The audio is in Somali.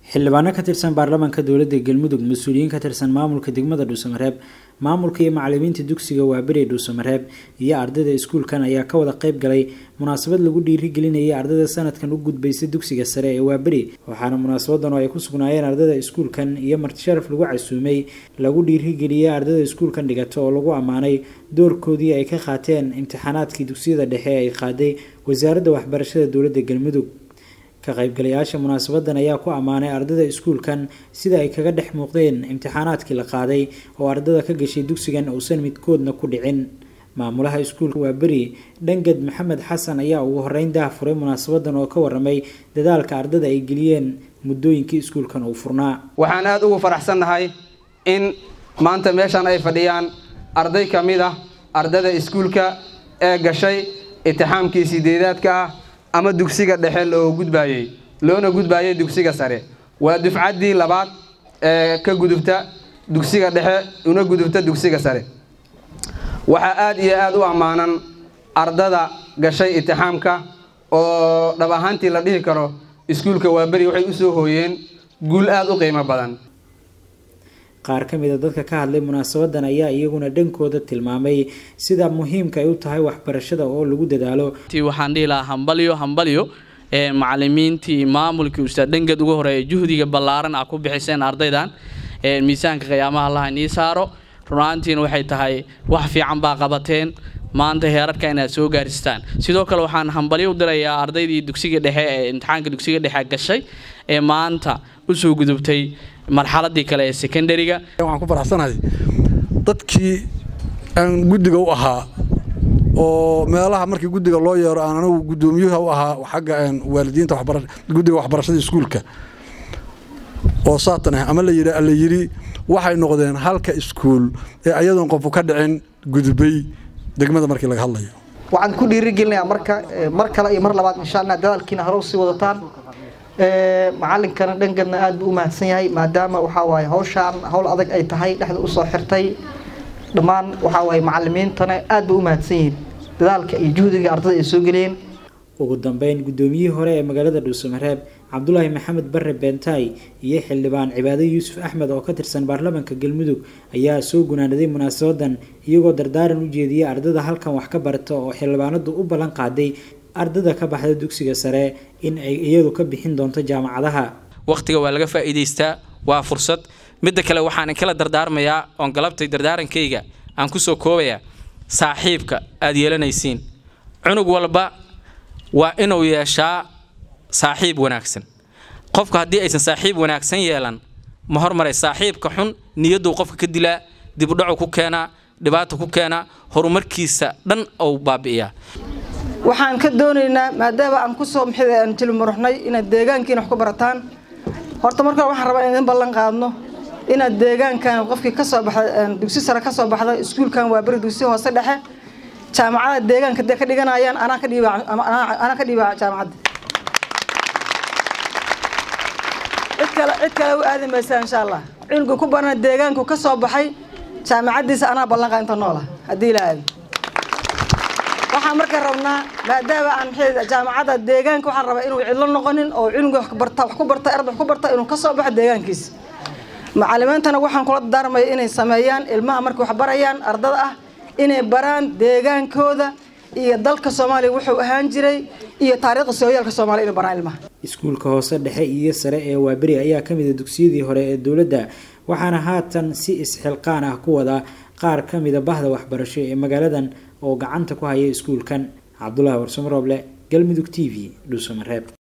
xildhibaano ka tirsan baarlamaanka dowladda galmudug mas-uuliyiin ka tirsan maamulka degmada dhuusamareeb maamulka iyo macalimiinta dugsiga waaberi dhuusamareeb iyo ardayda iskuulkan ayaa ka wada qayb galay munaasabad lagu dhiirigelinayay ardayda sanadkan u gudbaysa dugsiga sare ee waaberi waxaana munaasabadan oo ay ku sugnaayeen ardayda iskuulkan iyo martisharaf lagu casuumay lagu dhiirigeliyey ardayda iskuulkan dhigata oo lagu ammaanay doorkoodii ay ka qaateen imtixaanaadkii dugsiyada dhexe ay qaaday wasaaradda waxbarashada dowladda galmudug ka qaybgalayaasha munaasabadan ayaa ku ammaanay ardayda iskuulkan sida ay kaga dhex muuqdeen imtixaanaadkii la qaaday oo ardada ka gashay dugsigan uusan midkoodna ku dhicin maamulaha iskuulka waa beri dhangad maxamed xasan ayaa ugu horeyn dah furay munaasabadan oo ka waramay dadaalka ardada ay geliyeen muddooyinkii iskuulkan uu furnaa waxaan aada ugu faraxsannahay in maanta meeshan ay fadhiyaan arday ka mid ah ardada iskuulka ee gashay itixaamkii sideedaadka ah ama dugsiga dhexe loo gudbaayey loona gudbaayay dugsiga sare waa dufcaddii labaad ee ka gudubta dugsiga dhexe una gudubta dugsiga sare waxaa aada iyo aada u ammaanan ardada gashay itixaamka oo dhab ahaantii la dhihi karo iskuulka waaberi waxay usoo hooyeen guul aada u qiimo badan qaar ka mid a dadka ka hadlay munaasabadan ayaa iyaguna dhankooda tilmaamay sida muhiimka ay u tahay waxbarashada oo lagu dadaalo waxaan dhihi lahaa hambalyo hambalyo macalimiintii maamulkii ustaad dhangad ugu horeeya juhdiga ballaaran ah ku bixiseen ardaydan miisaanka qiyaamaha allaha inii saaro runaantiina waxay tahay wax fiican baa qabateen maanta heerarka inaad soo gaaristaan sidoo kale waxaan hambalyo u dirayaa ardaydii dugsiga dhexe ee imtixaanka dugsiga dhexe gashay ee maanta usoo gudubtay marxaladii kale ee secondariga waxaan ku faraxsanahay dadkii aan guddiga u ahaa oo meelaha markii guddiga loo yeero aan anigu guddoomiyuha u ahaa xagga waalidiinta guddiga waxbarashada iskuulka oo saatan ah ama la yidhi waxay noqdeen halka iskuul ee ayadoon qofu ka dhicin gudubay degmada markii laga hadlayo waxaan ku dhiirigelinayaa marka mar kale iyo mar labaad insha allah dadaalkiina hore usii wadataan macalinkana dhangadna aad buu u mahadsan yahay maadaama waxaa waaye hawshaan hawl adag ay tahay dhexda usoo xirtay dhammaan waxaa waaye macalimiintana aad bay u mahadsan yihiin dadaalka iyo juhdiga ardada ay soo geliyeen ugu dambeyn guddoomiyihii hore ee magaalada dhuusamareeb cabdulaahi maxamed bare beentaay iyo xildhibaan cibaado yuusuf axmed oo ka tirsan baarlamaanka galmudug ayaa soo gunaanaday munaasabadan iyagoo dardaaran u jeediyey ardada halkan wax ka barata oo xildhibaanadu u ballan qaaday ardada ka baxda dugsiga sare in ay iyadu ka bixin doonto jaamacadaha wakhtiga waa laga faa'iidaystaa waa fursad midda kale waxaan kala dardaarmayaa oon galabtay dardaarankayga aan kusoo koobayaa saaxiibka aad yeelanaysiin cunug walba waa inuu yeeshaa saaxiib wanaagsan qofka haddii aysan saaxiib wanaagsan yeelan ma hormaray saaxiibka xun niyadduu qofka ka dilaa dibudhacu ku keenaa dhibaata ku keenaa horumarkiisa dhan ou baabi'iyaa waxaan ka doonaynaa maadaama aan kusoo maxay aan tilmuruxnay inaad deegaankiina wax ku barataan horta marka waxaan rabaa in idin ballan qaadno inaad deegaankan qofkii ka soo baxda dugsi sare ka soo baxda iskuulkan waa beri dugsi hoose dhexe jaamacada deegaanka dee ka dhiganayaan anaa ka dhiiba anaa ka dhiiba jaamacadda cid kale cid kale u aadi maysaa insha allah cunuga ku barana deegaanku ka soo baxay jaamacaddiisa anaa ballan qaad inta noola haddii la aadi waxaan marka rabnaa maadaama aan jaamacadda deegaanka waxaan rabaa inuu cidlo noqonin oo cunuga wax barta wax ku barta arday wax ku barta inuu ka soo baxo deegaankiisa macalimiintana waxaan kula darmaya inay sameeyaan ilmaha markay wax barayaan ardada ah inay baraan deegaankooda iyo dalka soomaaliya wuxuu ahaan jiray iyo taariikhda sooyaalka soomaaliya inay baraan ilmaha iskuulka hoose dhexe iyo sare ee waaberi ayaa ka mid a dugsiyadii hore ee dowladda waxaana haatan si isxilqaan ah ku wada qaar ka mida bahda waxbarasho ee magaaladan oo gacanta ku haya iskuulkan cabdulaahi warsamarooble galmudug t v dhuusamareeb